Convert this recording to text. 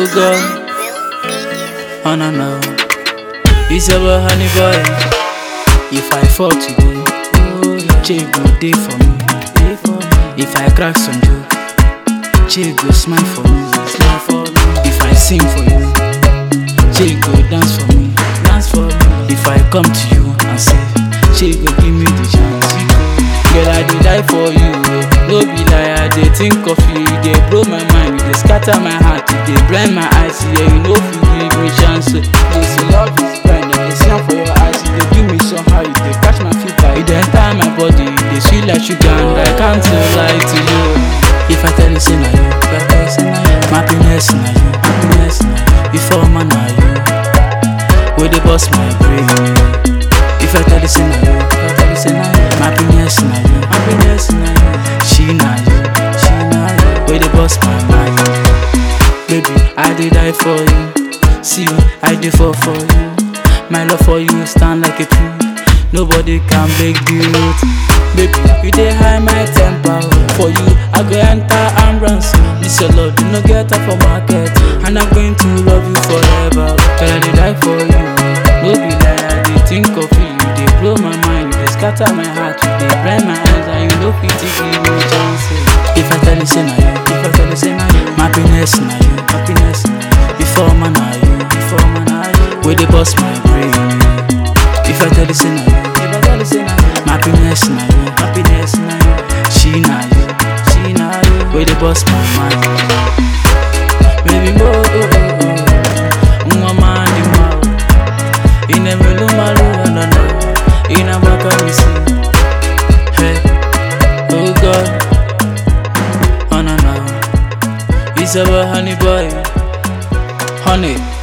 Oh God, oh no no. It's our honey boy. If I fall today, Che go day for me. If I crack some joke, Che go smile for me. If I sing for you, Che go dance for me. Dance for me. If I come to you and say, Che go give me the chance. Girl, I dey die for you. No be lie, I dey think of you. You dey blow my mind, you dey scatter my heart, you dey blind my eyes. Yeah, you know fit give me chance. They say love is blind, and they see am for your eyes. You dey give me somehow, you dey catch my fever, you dey enter my body, you dey sweet like sugar, and I can't lie to you. If I tell you say na you, if I tell you say na you, my happiness na you, happiness na you. Before man na you, wey dey burst my brain. If I tell you say na you, if I tell you say na you, my happiness na you, happiness na you. She na you, she na you, wey dey burst my mind. Baby, I dey die for you. See, I dey fall for you. My love for you stand like a tree. Nobody can break the root. Baby, you dey high my temper. For you, I go enter ambulance. This your love, do not get up for market. And I'm going to love you forever. Girl, I dey die for you. No be lie, I dey think of you. You dey blow my mind, you dey scatter my heart, you dey blind my eyes, and you no fit give me chances. If I tell you say na you, if I tell you say na you, my happiness na you, happiness na you. Before man na you, before man na you, wey dey burst my brain. If I tell you say na you, if I tell you say na you, my happiness na you, happiness na you. She na you, she na you, wey dey burst my mind. Baby mo, oh oh oh, nwa mandi ma, inemelu malu no no, inabaka misi. Hey, oh God, oh no no, it's our honey boy, honey.